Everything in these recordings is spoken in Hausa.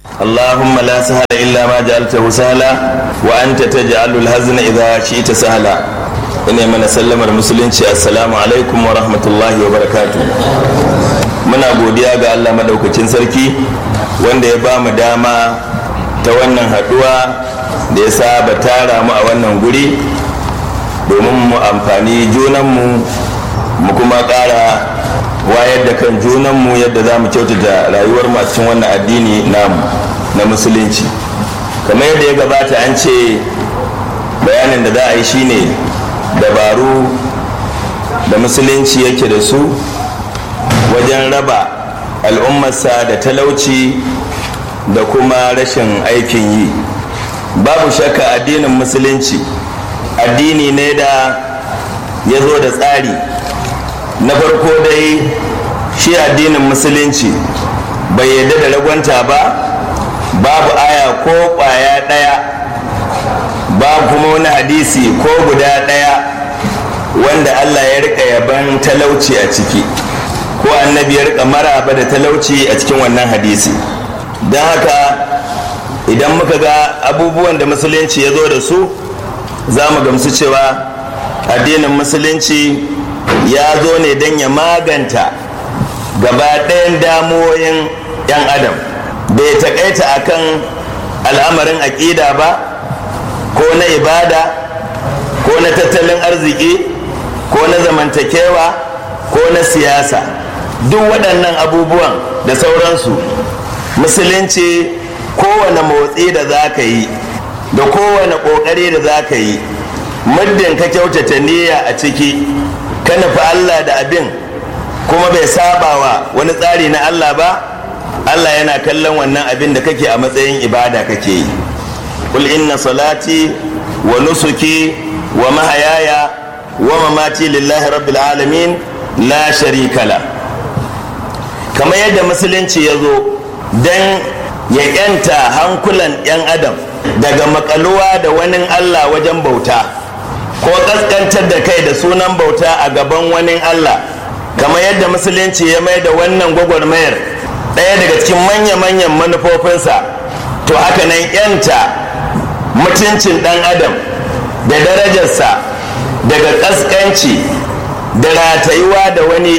اللهم لا سهل إلا ما جعلته سهلا وأنت تجعل الهزن إذا شئت سهلا ina mana sallamar musulunci assalamu alaikum wa rahmatullahi wa barakatu muna godiya ga allah madaukakin sarki wanda ya ba mu dama ta wannan haduwa da ya saba tara mu a wannan guri domin mu amfani junanmu mu kuma ƙara wayar da kan junanmu yadda za mu kyautata rayuwar mu a cikin wannan addini namu na musulunci kamar yadda ya gabata an ce bayanin da za a yi shine dabaru da musulunci yake da su wajen raba al'ummarsa da talauci da kuma rashin aikin yi babu shakka addinin musulunci addini ne da ya zo da tsari na farko dai shi addinin musulunci bai yarda da ragwanta ba babu aya ko kwaya ɗaya ba kuma wani hadisi ko guda ɗaya wanda Allah ya rika yaban talauci a ciki ko annabi ya rika maraba da talauci a cikin wannan hadisi don haka idan muka ga abubuwan da musulunci ya zo da su za mu gamsu cewa addinin musulunci ya zo ne don ya maganta gaba ɗayan damuwoyin 'yan adam bai taƙaita akan al'amarin aƙida ba ko na ibada ko na tattalin arziki ko na zamantakewa ko na siyasa duk waɗannan abubuwan da sauransu musulunci kowane motsi da za ka yi da kowane ƙoƙari da za ka yi muddin ka kyautata niyya a ciki ka nufi allah da abin kuma bai sabawa wani tsari na allah ba allah yana kallon wannan abin da kake a matsayin ibada kake yi قل إن صلاتي ونسكي ومحياي ومماتي لله رب العالمين لا شريك له كما يد musulunci ya zo don ya yanta hankulan 'yan adam daga makaluwa da wani Allah wajen bauta ko kaskantar da kai da sunan bauta a gaban wani Allah kama yadda musulunci ya mai da wannan gwagwarmayar ɗaya daga cikin manya-manyan manufofinsa to haka nan 'yanta mutuncin ɗan adam da darajarsa daga ƙasƙanci da ratayuwa da wani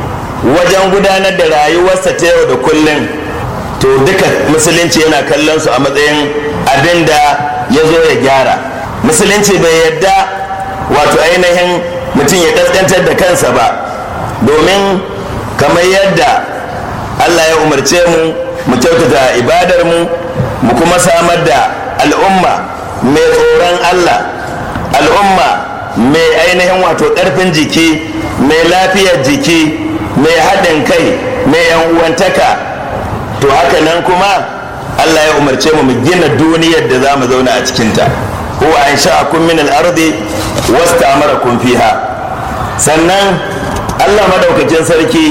wajen gudanar da rayuwarsa ta yau da kullum to duka musulunci yana kallon su a matsayin abin da ya zo ya gyara musulunci bai yadda wato ainihin mutum ya ƙasƙantar da kansa ba domin kamar yadda allah ya umarce mu mu kyautata ibadar mu mu kuma samar da al'umma mai tsoron Allah al'umma mai ainihin wato ƙarfin jiki mai lafiyar jiki mai haɗin kai mai yan uwantaka to haka nan kuma Allah ya umarce mu mu gina duniyar da za mu zauna a cikinta huwa an sha'akum min al-ardi wasta'marakum fiha sannan Allah madaukakin sarki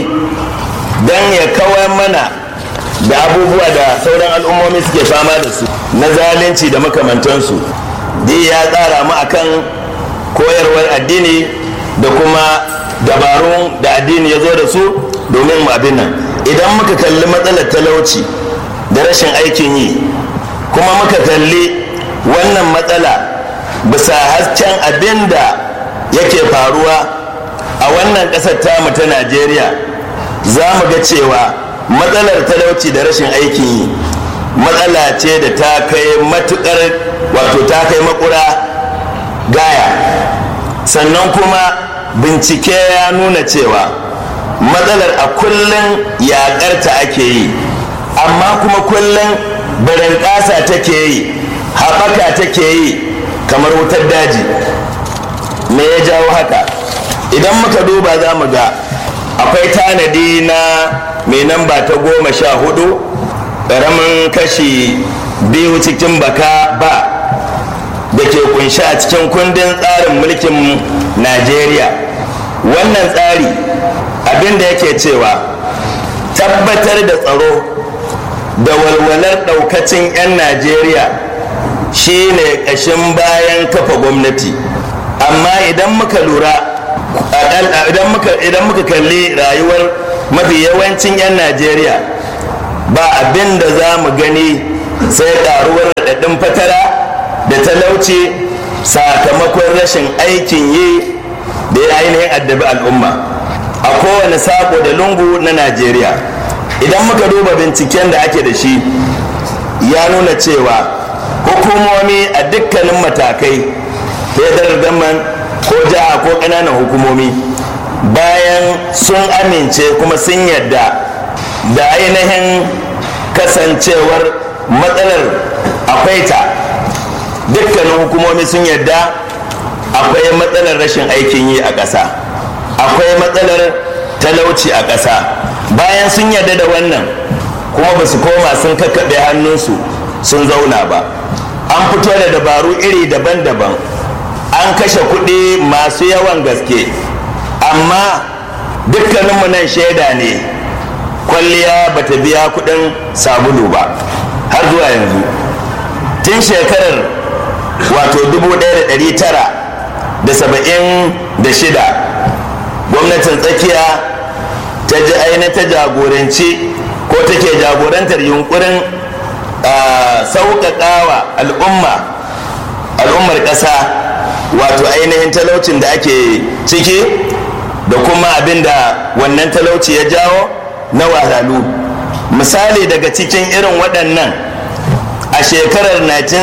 dan ya kawar mana da abubuwa da sauran al'ummomi suke fama da su na zalunci da makamantansu dai ya tsara mu akan koyarwar addini da kuma dabarun da addini ya zo da su domin mu abin nan idan muka kalli matsalar talauci da rashin aikin yi kuma muka kalli wannan matsala bisa hasken abin da yake faruwa a wannan ƙasar tamu ta najeriya za mu ga cewa matsalar talauci da rashin aikin yi matsala ce da ta kai matukar wato ta kai makura gaya sannan kuma bincike ya nuna cewa matsalar a kullum yaƙarta ake yi amma kuma kullum barin ƙasa take yi haɓaka take yi kamar wutar daji me ya jawo haka idan muka duba za mu ga akwai tanadi na mai namba ta goma sha hudu ƙaramin kashi biyu cikin baka ba da ke kunshi a cikin kundin tsarin mulkin najeriya wannan tsari abin da yake cewa tabbatar da tsaro da walwalar ɗaukacin 'yan najeriya shine ƙashin bayan kafa gwamnati amma idan muka lura idan muka kalli rayuwar mafi yawancin 'yan najeriya ba abin da za mu gani sai ƙaruwar raɗaɗin fatara da talauci sakamakon rashin aikin yi da ya ainihin addabi al'umma a kowane sako da lungu na najeriya idan muka duba binciken da ake da shi ya nuna cewa hukumomi a dukkanin matakai federal government ko jiha ko ƙananan hukumomi bayan sun amince kuma sun yadda da ainihin kasancewar matsalar akwai ta dukkanin hukumomi sun yadda akwai matsalar rashin aikin yi a ƙasa akwai matsalar talauci a ƙasa bayan sun yarda da wannan kuma ba su koma sun kakkaɓe hannunsu sun zauna ba an fito da dabaru iri daban-daban an kashe kuɗi masu yawan gaske amma dukkaninmu nan shaida ne kwalliya ba ta biya kuɗin sabulu ba har zuwa yanzu tun shekarar wato 1976 gwamnatin tsakiya ta ji aina ta jagoranci ko take jagorantar yunkurin sauƙaƙawa al'umma al'ummar ƙasa wato ainihin talaucin da ake ciki da kuma abin da wannan talauci ya jawo na wahalhalu misali daga cikin irin waɗannan a shekarar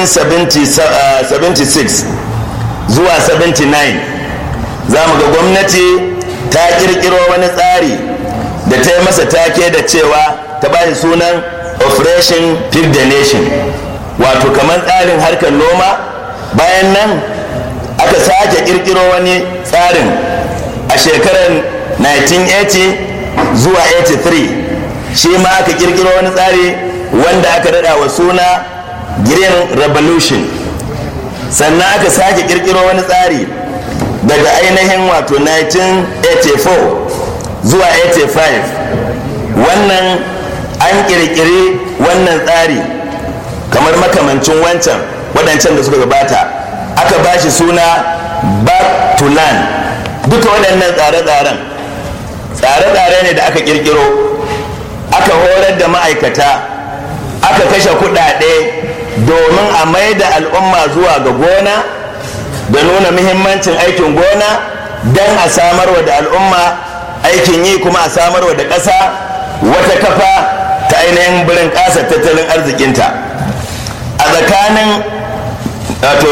1976 zuwa 79 za mu ga gwamnati ta kirkiro wani tsari da ta yi masa take da cewa ta bashi sunan operation feed the nation wato kamar tsarin harkar noma bayan nan aka sake kirkiro wani tsarin a shekarar 1980 zuwa 83 shi ma aka kirkiro wani tsari wanda aka rada wa suna green revolution sannan aka sake kirkiro wani tsari daga ainihin wato 1984 zuwa 85 wannan an kirkiri wannan tsari kamar makamancin wancan waɗancan da suka gabata aka ba shi suna back to land duka waɗannan tsare-tsaren tsare-tsare ne da aka kirkiro aka horar da ma'aikata aka kashe kuɗaɗe domin a mai da al'umma zuwa ga gona da nuna muhimmancin aikin gona don a samarwa da al'umma aikin yi kuma a samarwa da ƙasa wata kafa ta ainihin birin ƙasa tattalin arzikinta a tsakanin wato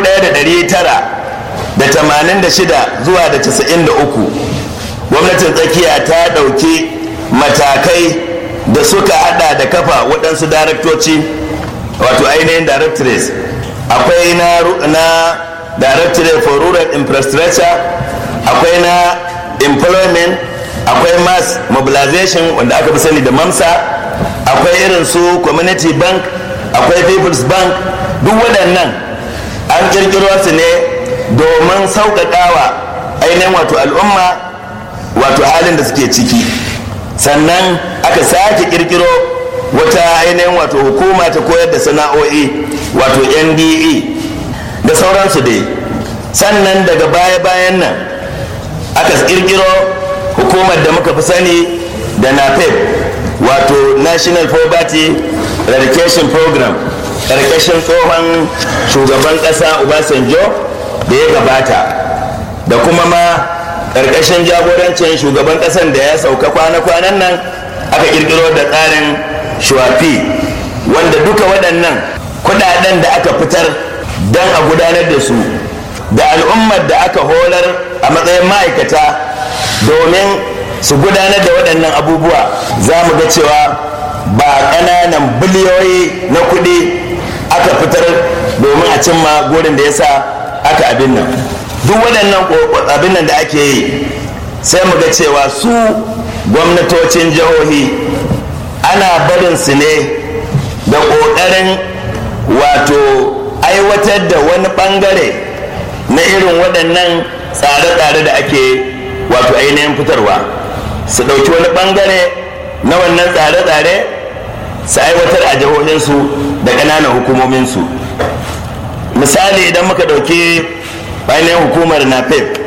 1986 zuwa da 93 gwamnatin tsakiya ta ɗauki matakai da suka hada da kafa waɗansu daraktoci wato ainihin directorates akwai na, na directorate for rural infrastructure akwai na employment akwai mass mobilization wanda aka fi sani da mamsa akwai irin su community bank akwai people's bank duk waɗannan an kirkiro su ne domin sauƙaƙawa ainihin wato al'umma wato halin da suke ciki sannan aka sake kirkiro wata ainihin wato hukuma ta koyar da sana'o'i wato nde da sauransu dai sannan daga baya-bayan nan aka kirkiro hukumar da muka fi sani da napep wato national poverty eradication program ƙarƙashin tsohon shugaban ƙasa obasanjo da ya gabata da kuma ma ƙarƙashin jagorancin shugaban ƙasan da ya sauka kwana-kwanan nan aka ƙirƙiro da tsarin shuwafi wanda duka waɗannan kuɗaɗen da aka fitar don a gudanar da su da al'ummar da aka horar a matsayin ma'aikata domin su gudanar da waɗannan abubuwa za mu ga cewa ba ƙananan biliyoyi na kuɗi aka fitar domin a cimma gurin da ya sa aka abin nan duk waɗannan abin nan da ake yi sai mu ga cewa su gwamnatocin jihohi ana barin su ne da ƙoƙarin wato aiwatar da wani ɓangare na irin waɗannan tsare-tsare da ake wato ainihin fitarwa su ɗauki wani ɓangare na wannan tsare-tsare su aiwatar a jihohinsu da ƙananan hukumominsu misali idan muka ɗauki ainihin hukumar napep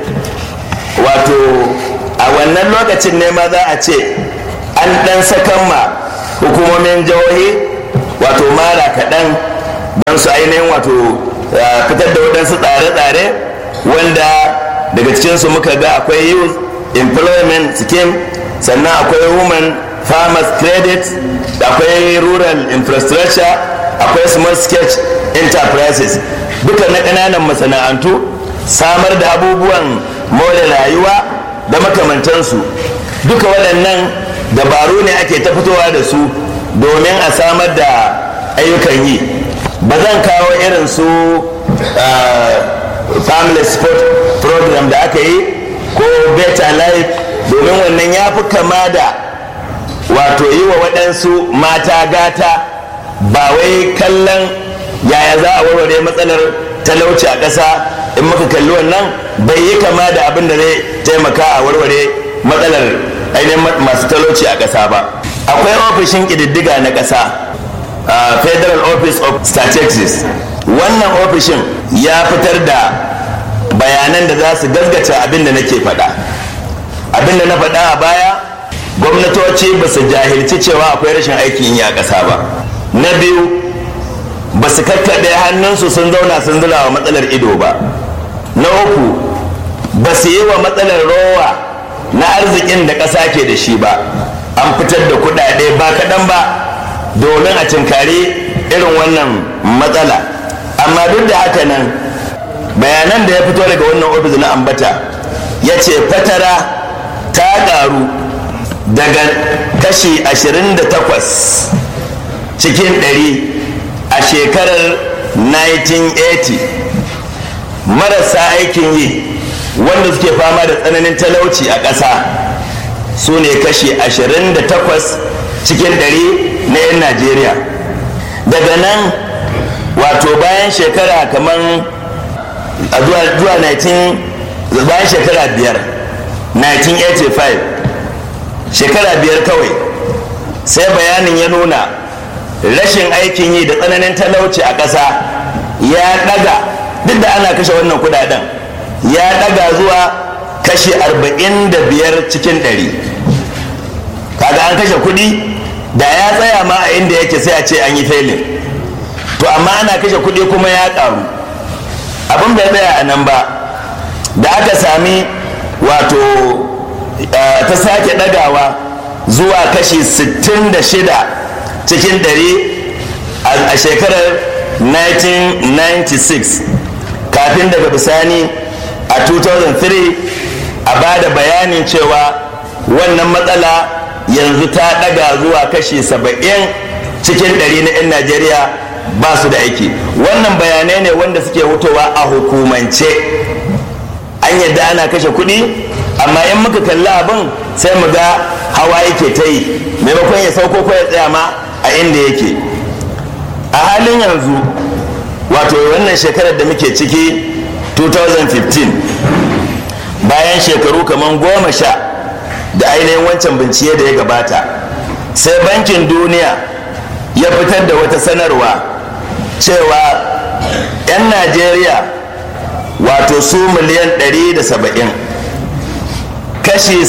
wato a wannan lokacin ne ma za a ce an ɗan sakan ma hukumomin jihohi wato mara kaɗan don su ainihin wato fitar da waɗansu tsare-tsare wanda daga cikinsu muka ga akwai youth employment scheme sannan akwai women farmers credit akwai rural infrastructure akwai small sketch enterprises duka na ƙananan masana'antu samar da abubuwan more rayuwa da makamantansu duka waɗannan dabaru ne ake ta fitowa da su domin a samar da ayyukan yi ba zan kawo irin su family sport program da aka yi ko better life domin wannan ya fi kama da wato yi wa waɗansu mata gata ba wai kallon yaya za a warware matsalar talauci a ƙasa in muka kalli wannan bai yi kama da abin da zai taimaka a warware matsalar ainihin masu talauci a ƙasa ba akwai ofishin ƙididdiga na ƙasa federal office of statistics wannan ofishin ya fitar da bayanan da za su gaskata abin da nake faɗa abin da na faɗa a baya gwamnatoci ba su jahilci cewa akwai rashin aikin yi a ƙasa ba na biyu ba su kakkaɗe hannunsu sun zauna sun zula wa matsalar ido ba na uku ba su yi wa matsalar rowa na arzikin da ƙasa ke da shi ba an fitar da kuɗaɗe ba kaɗan ba domin a cinkari irin wannan matsala amma duk da haka nan bayanan da ya fito daga wannan ofis na ambata ya ce fatara ta ƙaru daga kashi 28 cikin 100 a shekarar 1980 marasa aikin yi wanda suke fama da tsananin talauci a ƙasa su ne kashi 28 cikin 100 na 'yan najeriya daga nan wato bayan shekara kamar zuwa 19 bayan shekara biyar 1985 shekara biyar kawai sai bayanin ya nuna rashin aikin yi da tsananin talauci a ƙasa ya ɗaga duk da ana kashe wannan kudaden ya ɗaga zuwa kashi 45 cikin 100 kaga an kashe kuɗi da ya tsaya ma a inda yake sai a ce an yi failin to amma ana kashe kuɗi kuma ya ƙaru abin bai tsaya a nan ba da aka sami wato ta sake ɗagawa zuwa kashi 66 cikin 100 a shekarar 1996 kafin daga bisani a 2003 a ba da bayanin cewa wannan matsala yanzu ta ɗaga zuwa kashi 70 cikin 100 na 'yan najeriya ba su da aiki wannan bayanai ne wanda suke hutowa a hukumance an yadda ana kashe kuɗi amma in muka kalli abin sai mu ga hawa yake ta yi maimakon ya sauko ko ya tsaya ma a inda yake a halin yanzu wato wannan shekarar da muke ciki 2015 bayan shekaru kamar goma sha da ainihin wancan bincike da ya gabata sai bankin duniya ya fitar da wata sanarwa cewa 'yan najeriya wato su miliyan 170 kashi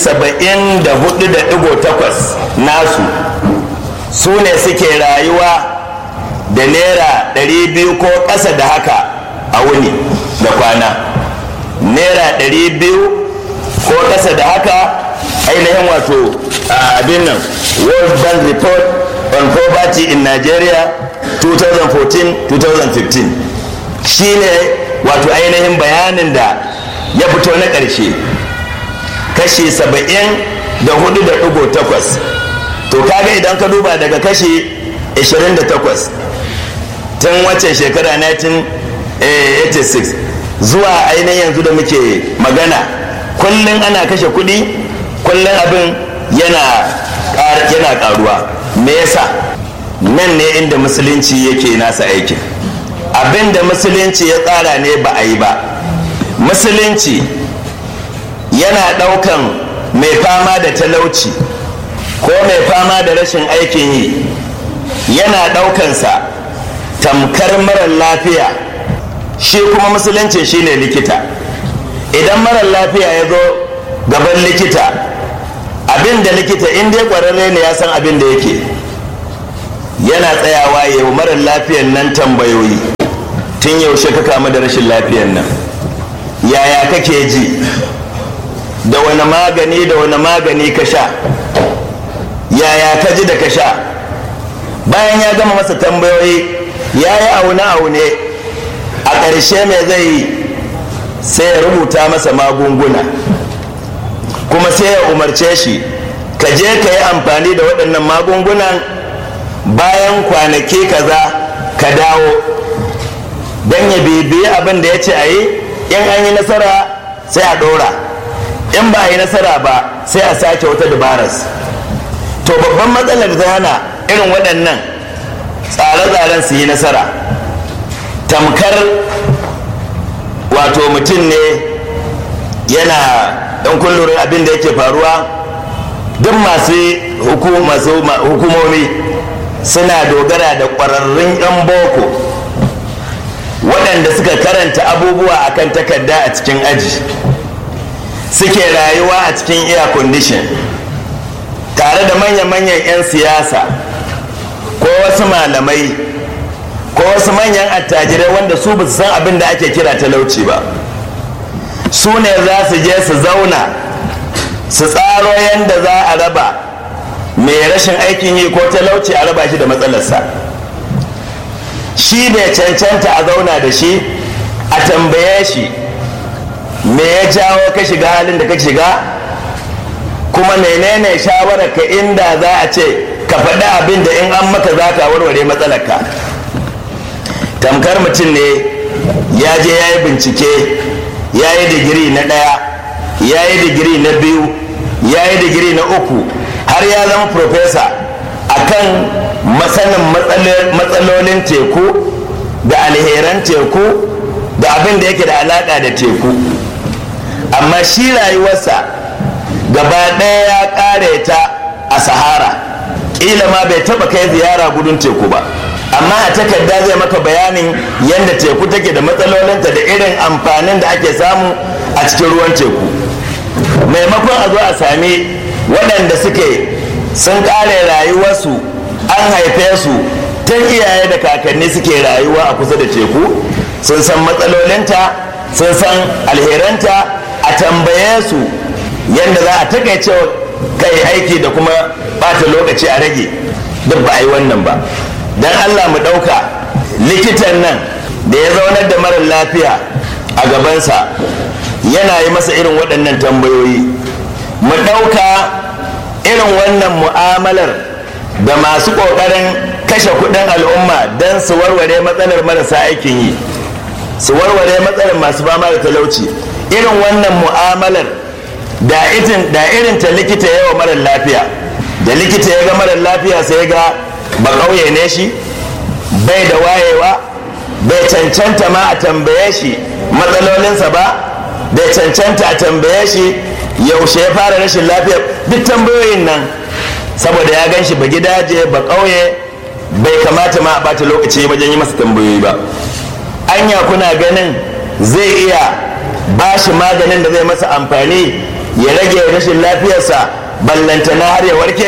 74.8 nasu su ne suke rayuwa da naira 200 ko ƙasa da haka a wuni da kwana naira 200 ko ƙasa da haka ainihin wato abin nan world bank report on poverty in nigeria 2014-2015 shine wato ainihin bayanin da ya fito na ƙarshe kashi 74.8 to kaga idan ka duba daga kashi 28 tun waccan shekara 1986 zuwa ainihin yanzu da muke magana kullum ana kashe kuɗi kullum abin yana karuwa me yasa nan ne inda musulunci yake nasa aikin abin da musulunci ya tsara ne ba a yi ba musulunci yana ɗaukan mai fama da talauci ko mai fama da rashin aikin yi yana ɗaukansa tamkar marar lafiya shi kuma musulunci shine likita idan marar lafiya ya zo gaban likita abin da likita in dai ƙwararre ne ya san abin da yake yana tsayawa ya yi marar lafiyan nan tambayoyi tun yaushe ka kamu da rashin lafiyan nan yaya kake ji da wani magani da wani magani ka sha yaya ka ji da ka sha bayan ya gama masa tambayoyi ya yi aune-aune a ƙarshe mai zai yi sai ya rubuta masa magunguna kuma sai ya umarce shi ka je ka yi amfani da waɗannan magungunan bayan kwanaki kaza ka dawo don ya bibiyi abin da ya ce a yi in an yi nasara sai a ɗora in ba a yi nasara ba sai a sake wata dabaras to babban matsalar ta hana irin waɗannan tsare-tsaren su yi nasara tamkar wato mutum ne yana ɗan kullurin abin da yake faruwa duk masu hukumomi suna dogara da ƙwararrun 'yan boko waɗanda suka karanta abubuwa akan takarda a cikin aji suke rayuwa a cikin air condition tare da manya-manyan 'yan siyasa ko wasu malamai ko wasu manyan attajirai wanda su ba su san abin da ake kira talauci ba su ne za su je su zauna su tsaro yadda za a raba mai rashin aikin yi ko talauci a raba shi da matsalarsa shi bai cancanta a zauna da shi a tambaye shi me ya jawo ka shiga halin da ka shiga kuma menene shawarar ka inda za a ce ka faɗi abin da in an maka za ka warware matsalarka tamkar mutum ne ya je ya yi bincike ya yi digiri na ɗaya ya yi digiri na biyu ya yi digiri na uku har ya zama profesa akan masanin matsalolin teku da alheran teku da abin da yake da alaƙa da teku amma shi rayuwarsa gaba ɗaya ya ƙare ta a sahara ƙila ma bai taɓa kai ziyara gudun teku ba amma a takarda zai maka bayanin yadda teku take da matsalolinta da irin amfanin da ake samu a cikin ruwan teku maimakon a zo a sami waɗanda suke sun ƙare rayuwarsu an haife su tun iyaye da kakanni suke rayuwa a kusa da teku sun san matsalolinta sun san alheranta a tambaye su yadda za a takaice kai aiki da kuma bata lokaci a rage duk ba a yi wannan ba don allah mu ɗauka likitan nan da ya zaunar da marar lafiya a gabansa yana yi masa irin waɗannan tambayoyi mu ɗauka irin wannan mu'amalar da masu ƙoƙarin kashe kuɗin al'umma don su warware matsalar marasa aikin yi su warware matsalar masu fama da talauci irin wannan mu'amalar da irin ta likita yawa marar lafiya da likita ya ga marar lafiya sai ga ba ƙauye ne shi bai da wayewa bai cancanta ma a tambaye shi matsalolinsa ba bai cancanta a tambaye shi yaushe ya fara rashin lafiya duk tambayoyin nan saboda ya gan shi ba gidaje ba ƙauye bai kamata ma a bata lokaci wajen yi masa tambayoyi ba anya kuna ganin zai iya ba shi maganin da zai masa amfani ya rage rashin lafiyarsa ballantana har ya warke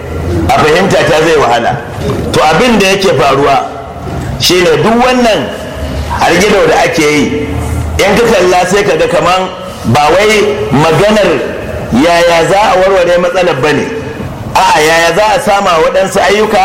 a fahimta ta zai wahala to abin da yake faruwa shine duk wannan hargido da ake yi in ka kalla sai ka ga kaman ba wai maganar yaya za a warware matsalar ba ne a'a yaya za a sama waɗansu ayyuka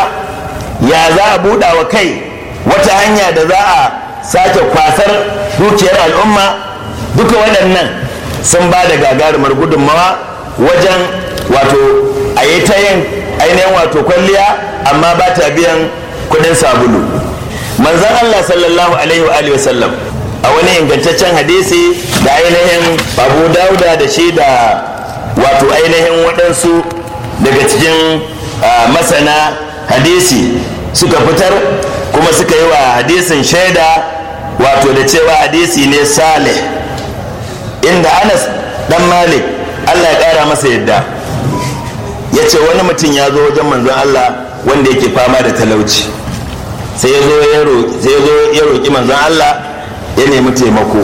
ya za a buɗa wa kai wata hanya da za a sake kwasar dukiyar al'umma duka waɗannan sun ba da gagarumar gudunmawa wajen wato a yi ta yin ainihin wato kwalliya amma ba ta biyan kudin sabulu manzan allah sallallahu alaihi wa alihi wasallam a wani ingantaccen hadisi da ainihin abu dauda da shi da wato ainihin waɗansu daga cikin masana hadisi suka fitar kuma suka yi wa hadisin shaida wato da cewa hadisi ne salih inda anas dan malik allah ya ƙara masa yadda ya ce wani mutum ya zo wajen manzon allah wanda yake fama da talauci sai ya zo ya roƙi manzon allah ya nemi taimako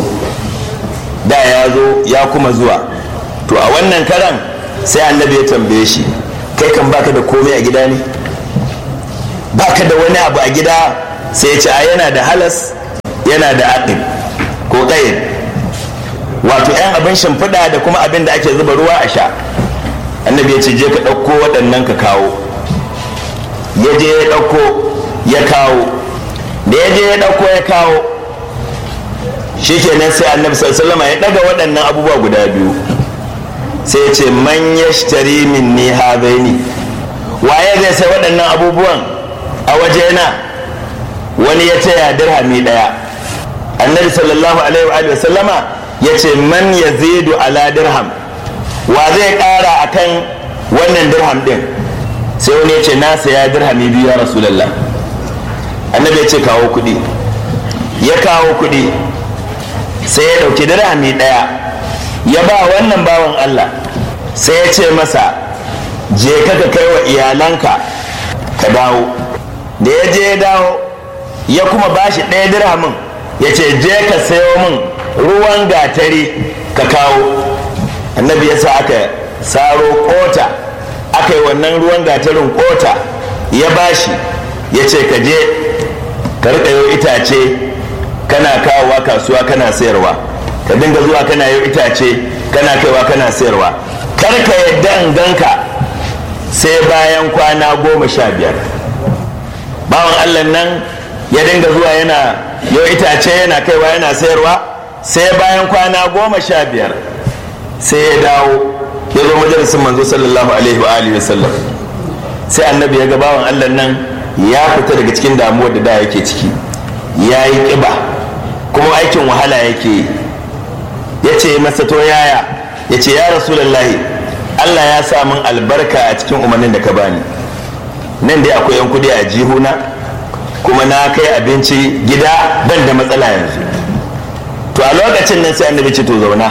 da ya zo ya kuma zuwa to a wannan karan sai annabi ya tambaye shi kai kan baka da komai a gida ne baka da wani abu a gida sai ya ce a yana da halas yana da aqib ko ƙayin wato 'yan abin shimfiɗa da kuma abin da ake zuba ruwa a sha annabi ya ce je ka ɗauko waɗannan ka kawo ya je ya ɗauko ya kawo da ya je ya ɗauko ya kawo shi kenan sai annabi sallama ya ɗaga waɗannan abubuwa guda biyu sai ya ce man yashtari minni hadaini waye zai sai waɗannan abubuwan a wajena wani ya taya dirhami ɗaya annabi sallallahu alaihi wa sallama ya ce man yazidu ala dirham wa zai ƙara akan wannan dirham ɗin sai wani ya ce na saya dirhami biyu ya rasulallah annabi ya ce kawo kuɗi ya kawo kuɗi sai ya ɗauki dirhami ɗaya ya ba wannan bawan Allah sai ya ce masa je ka ka kai wa iyalanka ka dawo da ya je ya dawo ya kuma ba shi ɗaya dirhamin ya ce je ka sayo min ruwan gatari ka kawo annabi ya sa aka saro kota aka yi wannan ruwan gatarin kota ya bashi ya ce ka je ka riƙa itace kana kawowa kasuwa kana sayarwa ka dinga zuwa kana yau itace kana kaiwa kana sayarwa kar ka yadda in ganka sai bayan kwana goma sha biyar bawan allah nan ya dinga zuwa yana yau itace yana kaiwa yana sayarwa sai bayan kwana goma sha biyar sai ya dawo ya zo majalisin manzo sallallahu alaihi wa alihi wasallam sai annabi ya ga bawan allah nan ya fita daga cikin damuwar da da yake ciki ya yi ƙiba kuma aikin wahala yake yi ya ce masa to yaya ya ce ya rasulallahi allah ya sa min albarka a cikin umarnin da ka bani nan dai akwai yan kudi a jihuna kuma na kai abinci gida ban da matsala yanzu to a lokacin nan sai annabi ce to zauna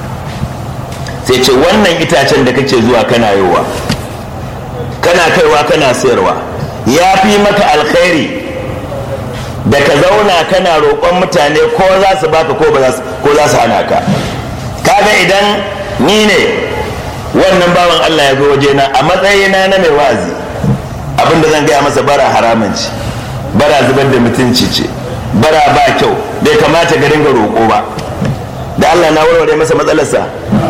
sai ce wannan itacen da kake zuwa kana yowa kana kaiwa kana sayarwa ya fi maka alkhairi da ka zauna kana roƙon mutane ko za su baka ko za su hana ka kaga idan ni ne wannan bawan Allah ya zo wajena a matsayina na mai wa'azi abinda zan gaya masa bara haramun ce bara zubar da mutunci ce bara ba kyau bai kamata ga dinga roƙo ba da Allah na warware masa matsalarsa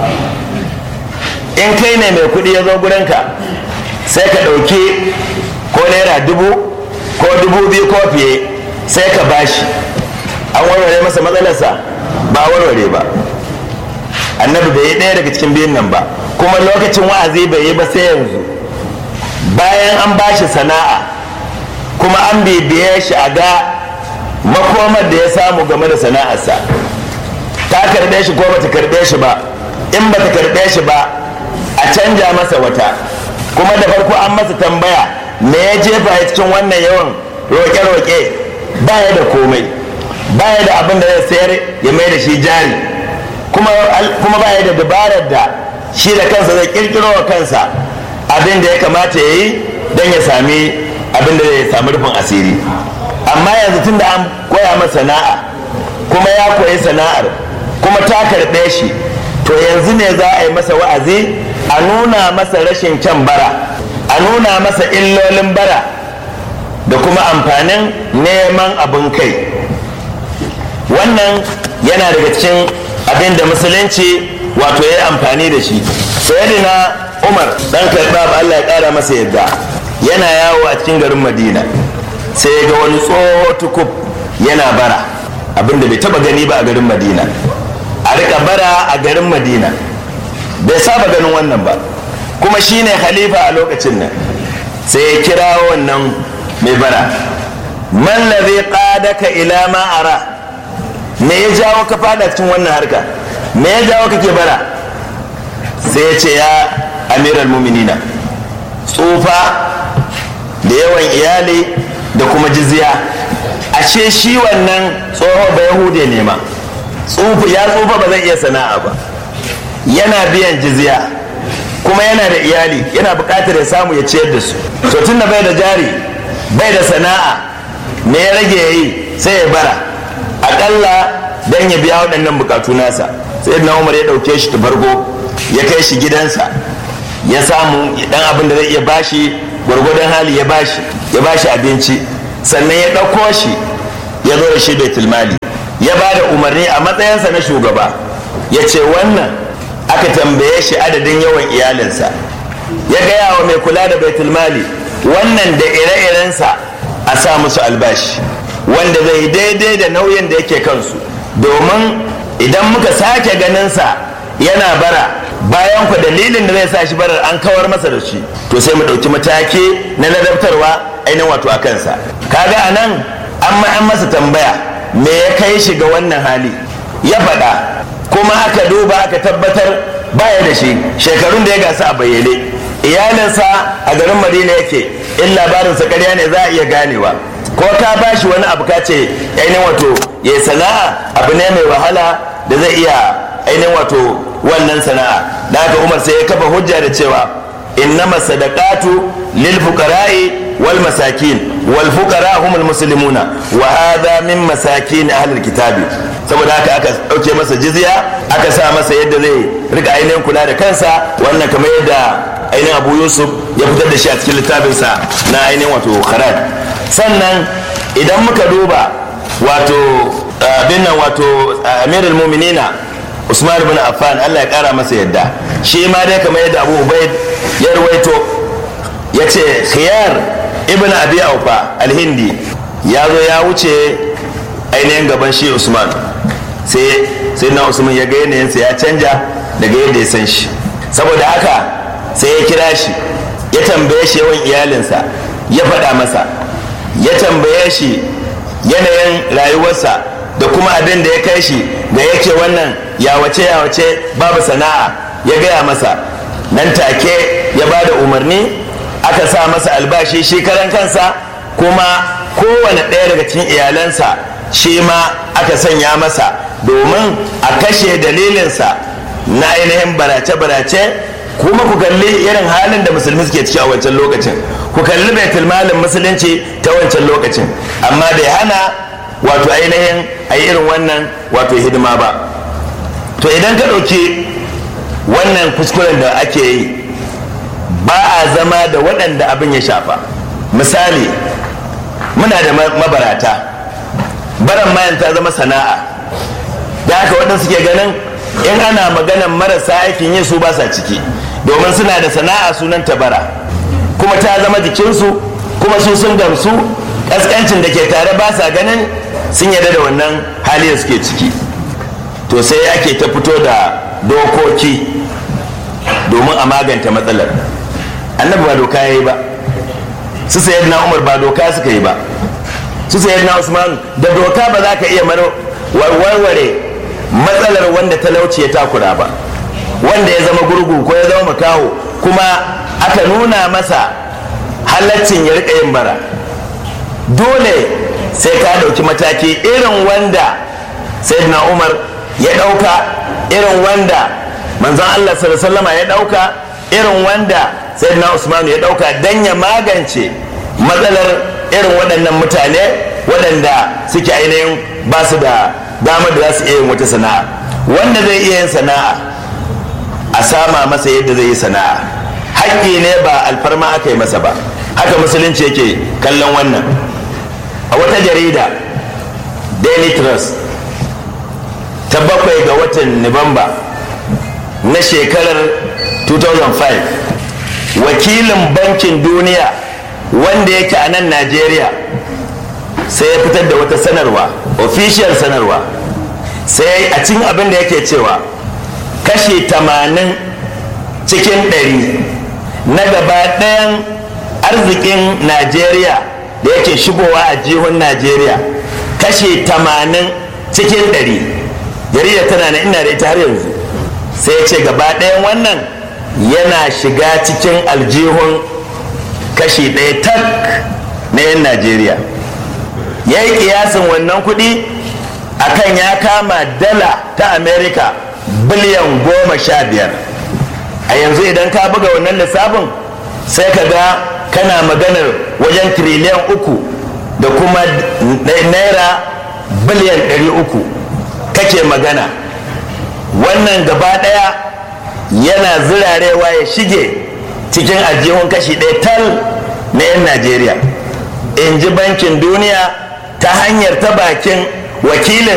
in kai ne mai kuɗi ya zo gurinka sai ka ɗauki ko naira dubu ko dubu biyu ko fiye sai ka bashi an warware masa matsalarsa ba warware ba annabi bai yi ɗaya daga cikin biyun nan ba kuma lokacin wa'azi bai yi ba sai yanzu bayan an bashi sana'a kuma an bibiye shi a ga makomar da ya samu game da sana'arsa ta karɓe shi ko bata karɓe shi ba in bata karɓe shi ba a canja masa wata kuma da farko an masa tambaya me ya jefa ya cikin wannan yawan roƙe-roƙe baya da komai baya da abin da zai sayar ya mai da shi jari kuma baya da dabarar da shi da kansa zai kirkiro wa kansa abin da ya kamata ya yi don ya sami abin da zai sami rufin asiri amma yanzu tun da an koya masa sana'a kuma ya koyi sana'ar kuma ta karɓe shi to yanzu ne za a yi masa wa'azi a nuna masa rashin kyan bara a nuna masa illolin bara da kuma amfanin neman abin kai wannan yana daga cikin abin da musulunci wato ya yi amfani da shi sayyidina umar dan karɓa Allah ya ƙara masa yadda yana yawo a cikin garin madina sai ga wani tsoho tukub yana bara abin da bai taba gani ba a garin madina a rika bara a garin madina bai saba ganin wannan ba kuma shine khalifa a lokacin nan sai ya kira wannan mai bara man ladhi qadaka ila ma ara me ya jawo ka fada cikin wannan harka me ya jawo kake bara sai ya ce ya amiral muminina tsufa da yawan iyali da kuma jizya ashe shi wannan tsoho ba yahude ne ma ya tsufa ba zai iya sana'a ba yana biyan jizya kuma yana da iyali yana buƙatar ya samu ya ciyar da su to tun da bai da jari bai da sana'a me ya rage ya yi sai ya bara aƙalla don ya biya waɗannan buƙatu nasa sai na umar ya ɗauke shi ta farko ya kai shi gidansa ya samu dan abin da zai iya bashi gwargwadon hali ya bashi ya ba shi abinci sannan ya ɗauko shi ya zo da shi baitul mali ya ba da umarni a matsayinsa na shugaba ya ce wannan aka tambaye shi adadin yawan iyalinsa ya gaya wa mai kula da baitul mali wannan da ire-irensa a sa musu albashi wanda zai daidai da nauyin da yake kansu domin idan muka sake ganinsa yana bara bayan ku dalilin da zai sa shi barar an kawar masa da shi to sai mu ɗauki mataki na ladabtarwa ainihin wato a kansa kaga a nan an an masa tambaya me ya kai shi ga wannan hali ya faɗa kuma aka duba aka tabbatar baya da shi shekarun da ya gasa a bayyane iyalinsa a garin madina yake in labarinsa karya ne za a iya ganewa ko ka ba shi wani abu ka ce ainihin wato ya sana'a abu ne mai wahala da zai iya ainihin wato wannan sana'a da haka umar sai ya kafa hujja da cewa innama sadaqatu lil fuqara'i wal masakin wal fuqara humul muslimuna wa hadha min masakin ahlul kitabi saboda haka aka dauke masa jizya aka sa masa yadda zai rika ainihin kula da kansa wannan kamar yadda ainihin abu yusuf ya fitar da shi a cikin littafinsa na ainihin wato kharaj sannan idan muka duba wato abin nan wato amirul muminina usman bin affan allah ya kara masa yadda shi ma dai kamar yadda abu ubaid ya ruwaito ya ce khiyar ibn abi aufa alhindi ya zo ya wuce ainihin gaban shi usman sai sai na usman ya ga yanayinsa ya canja daga yadda ya san shi saboda haka sai ya kira shi ya tambaye shi yawan iyalinsa ya faɗa masa ya tambaye shi yanayin rayuwarsa da kuma abin da ya kai shi da yake wannan yawace yawace babu sana'a ya gaya masa nan take ya ba da umarni aka sa masa albashi shi karan kansa kuma kowane ɗaya daga cikin iyalansa shi ma aka sanya masa domin a kashe dalilinsa na ainihin barace-barace kuma ku kalli irin halin da musulmi suke ciki a wancan lokacin ku kalli baitul malin musulunci ta wancan lokacin amma bai hana wato ainihin a yi irin wannan wato hidima ba to idan ka ɗauki wannan kuskuren da ake yi ba a zama da waɗanda abin ya shafa misali muna da mabarata baran mayan ta zama sana'a da haka waɗanda suke ganin in ana maganan marasa aikin yi su ba sa ciki domin suna da sana'a sunan tabara kuma ta zama jikinsu kuma su sun gamsu ƙasƙancin da ke tare ba sa ganin sun yarda da wannan hali da suke ciki to sai ake ta fito da dokoki domin a maganta matsalar annabi ba doka ya yi ba su sayar na umar ba doka suka yi ba su sayar na usman da doka ba za ka iya warware matsalar wanda talauci ya takura ba wanda ya zama gurgu ko ya zama makaho kuma aka nuna masa halaccin ya rika yin bara dole sai ka ɗauki mataki irin wanda sayyidina umar ya ɗauka irin wanda manzon allah sallama ya ɗauka irin wanda sayyidina usman ya ɗauka don ya magance matsalar irin waɗannan mutane waɗanda suke ainihin ba su da damar da za su iya yin wata sana'a wanda zai iya yin sana'a a sama masa yadda zai yi sana'a haƙƙi ne ba alfarma aka yi masa ba haka musulunci yake kallon wannan a wata jarida daily trust ta bakwai ga watan nuwamba na shekarar 2005 wakilin bankin duniya wanda yake a nan najeriya sai ya fitar da wata sanarwa official sanarwa sai a cikin abin da yake cewa kashi 80 cikin 100 na gaba ɗayan arzikin najeriya da yake shigowa a jihun najeriya kashi 80 cikin 100 jarida tana na ina da ita har yanzu sai ce gaba ɗayan wannan yana shiga cikin aljihun kashi ɗaya tak na 'yan najeriya ya yi kiyasin wannan kuɗi akan ya kama dala ta amerika biliyan goma sha biyar a yanzu idan ka buga wannan lissafin sai ka ga kana maganar wajen tiriliyan uku da kuma naira biliyan ɗari uku kake magana wannan gaba ɗaya yana zirarewa ya shige cikin ajihun kashi ɗaya tal na 'yan najeriya in ji bankin duniya ta hanyar ta bakin wakilin